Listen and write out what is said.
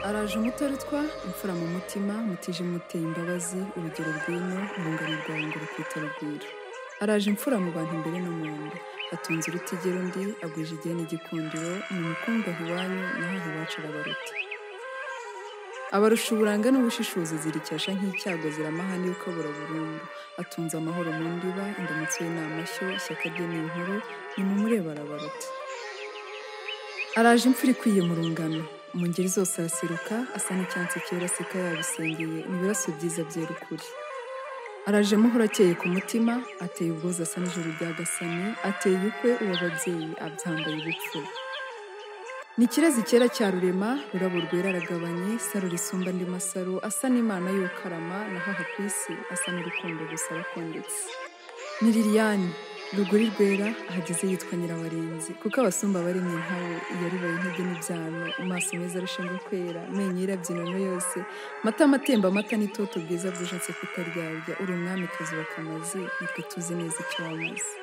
araje umutarutwa imfura mu mutima mutije muteye imbabazi urugero rw'ino urungano rwawe ngo rukwite rugwiro araje imfura mu bantu imbere no mu nda atunze urutigera undi agwije igihe n'igikundiro ni umukungahi iwanyu naho iwacu arabaruta abarusha uburanga n'ubushishozi zirikesha nk'icyago ziramaha n'ibikabura burundu atunze amahoro mu ndiba indamutso ye ni amashyo ishyaka rye ni inkuru ni mu mureba arabaruta araje imfura ikwiye mu rungano mu ngeri zose araseruka asa n'icyatsi cyera aseka yabisengeye ibiraso byiza byera ukuri araje muhora akeye ku mutima ateye ubwoza asa n'ijoro rya gasani ateye ukwe uwo ababyeyi abyambaye ubupfura ni ikirezi cyera cya rurema rurabo rwera aragabanye saro risumba andi masaro asa n'imana y'ukarama naho aha ku isi asa n'urukundo gusa arakondetse ni liliyani ruguri rwera ahageze yitwa nyirabarenzi kuko abasumba bari mu nkawe yaribaye intege n'ibyano amaso meza arushinga kwera amenyo yirabyinano yose matama atemba amata n'itoto bwiza bwuje nseko utaryarya uri umwamikazi wa kamazi nitwe tuzi neza icyo wamaze